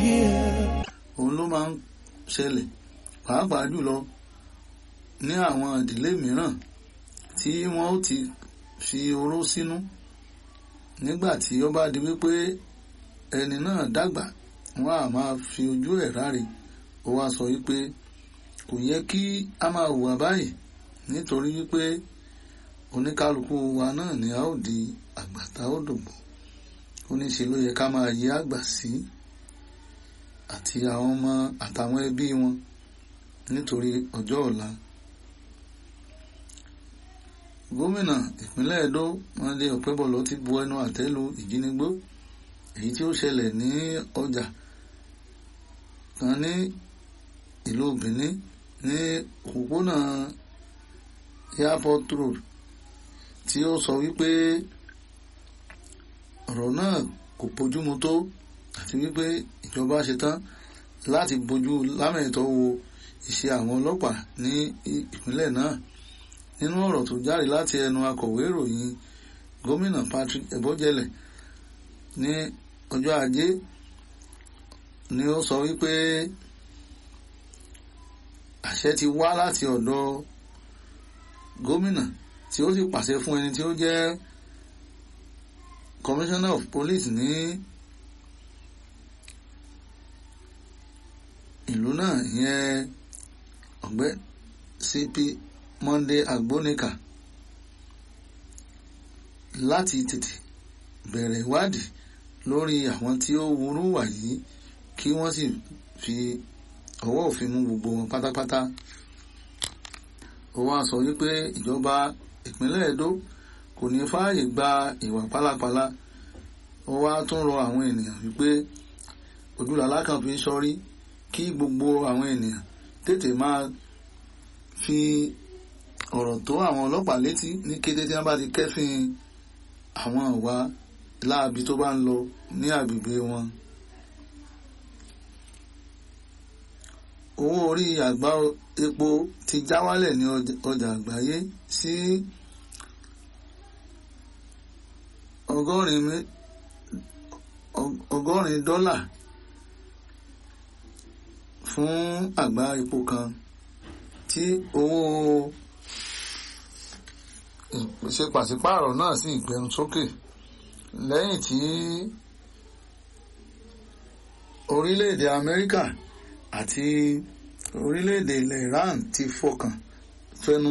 here. òun ló máa ń ṣẹlẹ̀ pàápàá jùlọ ní àwọn ìdílé mìíràn tí wọ́n ó ti fi oró sínú nígbà tí ó bá di wípé ẹni náà dàgbà wọ́n á máa fi ojú ẹ̀ ráre ó wá sọ wípé kò yẹ kí a máa hùwà báyìí nítorí wípé oníkálukú wa náà ni a ó di àgbà tá ó dògbò ó ní ṣe ló yẹ ká máa yí àgbà sí àti àwọn ọmọ àtàwọn ẹbí wọn nítorí ọjọ́ ọ̀la gómìnà ìpínlẹ̀ Ẹdó Monday Ọ̀pẹ́bọ̀lọ́ ti bu ẹnu àtẹ́ lu ìjínigbó èyí tí ó ṣẹlẹ̀ ní ọjà kan ní ìlú Benin ní òpópónà airport road tí ó sọ wípé ọ̀rọ̀ náà kò bójúmu tó àti wípé ìjọba ṣetán láti bójú lámẹ̀tọ́ wo iṣẹ́ àwọn ọlọ́pàá ní ìpínlẹ̀ náà nínú ọ̀rọ̀ tó jáde láti ẹnu akọ̀wé ìròyìn gómìnà Patrick Ebojele ní ọjọ́ ajé ni ó sọ wípé àṣẹ ti wá láti ọ̀dọ̀ gómìnà tí ó sì pàṣẹ fún ẹni tí ó jẹ́ commissioner of police ní ìlú náà ìyẹn ọ̀gbẹ́ CP Monday Agbonika láti tètè bẹ̀rẹ̀ ìwádìí lórí àwọn tí ó wúrú wà yìí kí wọ́n sì fi ọwọ́ òfin mú gbogbo wọn pátápátá ó wá sọ wípé ìjọba ìpínlẹ̀ Edo kò ní fààyè gba ìwà pálapàla ó wá tún rọ àwọn ènìyàn wípé ojúlàlá kan fi ń sọrí kí gbogbo àwọn ènìyàn tètè máa fi ọ̀rọ̀ tó àwọn ọlọ́pàá létí ní kété tí wọ́n bá ti kẹ́fìn àwọn ìwà láabi tó bá ń lọ ní agbègbè wọn. owó orí àgbá epo ti já wálẹ̀ ní ọjà àgbáyé sí ọgọ́rin dọ́là fún àgbá epo kan tí owó ṣe pàṣípààrọ̀ náà sì gbẹnu sókè lẹ́yìn tí orílẹ̀-èdè Amẹ́ríkà àti orílẹ̀-èdè ilẹ̀ Iran ti fọkàn fẹnu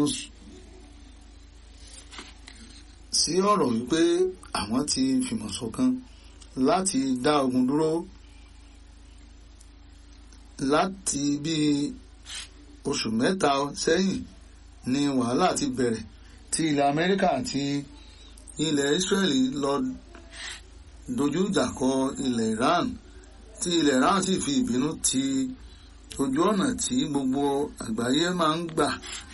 sí ọ̀rọ̀ wípé àwọn ti fìmọ̀ ṣọ̀kan láti dá ogun dúró láti bí oṣù mẹ́ta sẹ́yìn ni wàhálà ti bẹ̀rẹ̀ tí ilẹ̀ Amẹ́ríkà àti ilẹ̀ Israeli lọ dojú ìjà kọ ilẹ̀ Iran tí ilẹ̀ Iran sì fi ìbínú ti ojú ọ̀nà tí gbogbo àgbáyé máa ń gbà